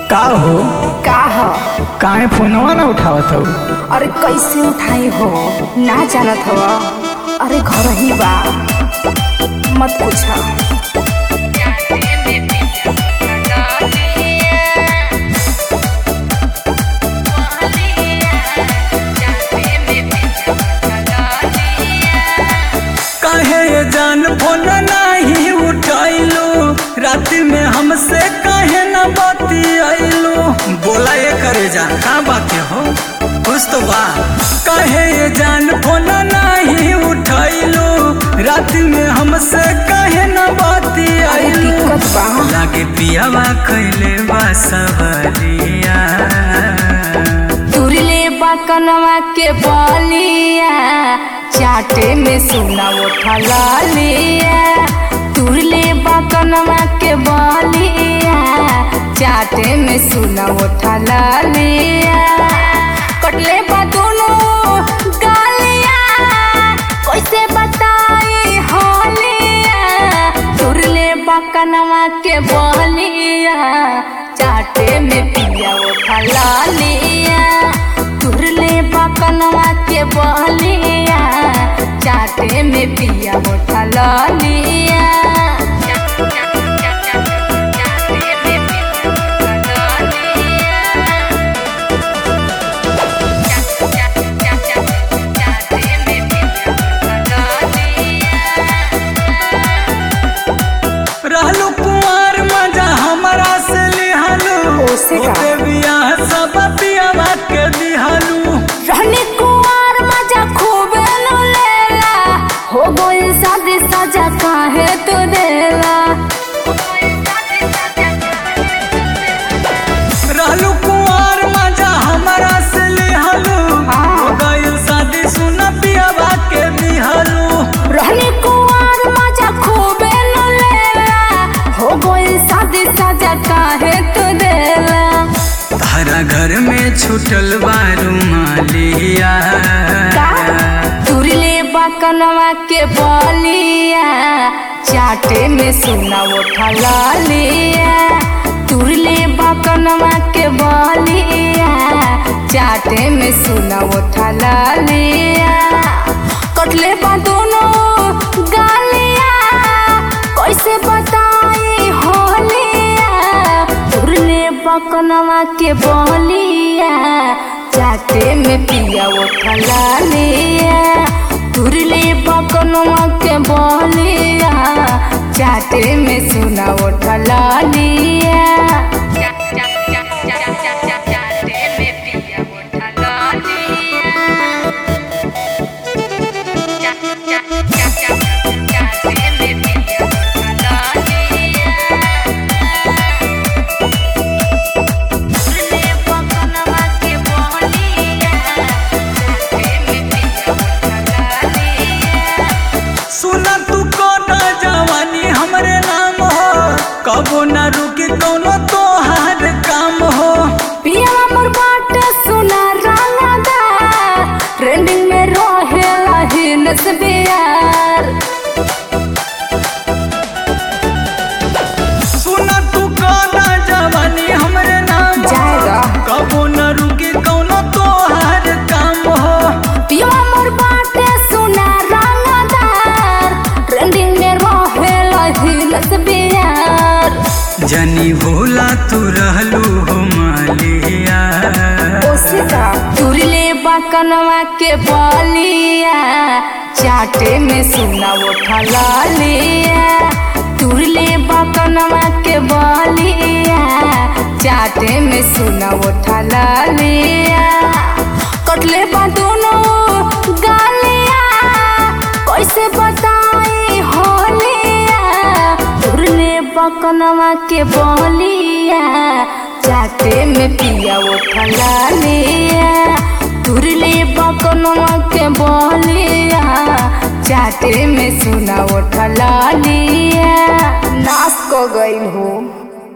का हो का ह काहे फोनवा ना उठावत हो अरे कैसे उठाई हो ना जानत हो अरे घर ही बा मत पूछ काहे ये जान फोन नहीं उठाइलो रात में हमसे काहे न बतियाइलो बोला ये करे जा का बात हो कुछ तो बा काहे ये जान फोन नहीं उठाइलो रात में हमसे काहे न अरे बतियाइलो दिक्कत बा लागे पियावा कैले बा सवरिया तुरले बा कनवा के बलिया चाटे में सुना उठा लिया तुरले बा कनवा के बलिया चाटे में सुना उठा लिया कटले बा दोनों गालिया कैसे बताई होलिया तुरले बा कनवा के बलिया चाटे में पिया उठा लिया तुरले बा कनवा के बलिया चाटे में पिया उठा लिया रहलू कुंवर मजा हमारा से लिहालू ओसे का? ओते बियाह सब पियावा के दिहालू रहने कुंवर मजा खूब नु लेला हो गई शादी सजा काहे तू देला रहलू कुंवर मजा हमारा से लिहालू हाँ। हो गइल शादी सुन पियावा के दिहालू रहने कुंवर मजा खूब नु लेला हो गई शादी सजा काहे तू देला तारा घर में छुटल बारू मालिया तुरले बकनवा के बलिया चाटे में सुना उठा लिया तुरले बकनवा के बलिया चाटे में सुना उठा लिया कटले बा दोनों गालिया कैसे बताई होलिया तुरले बकनवा के बलिया चाटे में पिया उठा लिया तुरले बकनवा के बलिया चाटे में सुना उठा लिया सुना तू कोना जवानी हमरे नाम हो कबो ना रुकी कोनो तोहार काम हो पिया मोर बाट सुना रंगदा ट्रेंडिंग में रहेला हिनस बियार सुना तू कोना जवानी हमरे नाम हो जाएगा। कबो न रुकी कोनो तोहार काम हो पिया मोर बाट सुना रंगदार ट्रेंडिंग में रहेला हिनस बियार जनी भोला तू रहलू हो मालिया ओसिका तुरले बकनवा के बलिया चाटे में सुना उठा लिया तुरले बकनवा के बलिया चाटे में सुना उठा लिया कटले बा दोनों गालिया कैसे बताई होलिया तुरले बकनवा के बलिया चाटे में पिया उठा लिया तुरले बकनवा के बलिया चाटे में सुना उठा लिया नाश को गई हूँ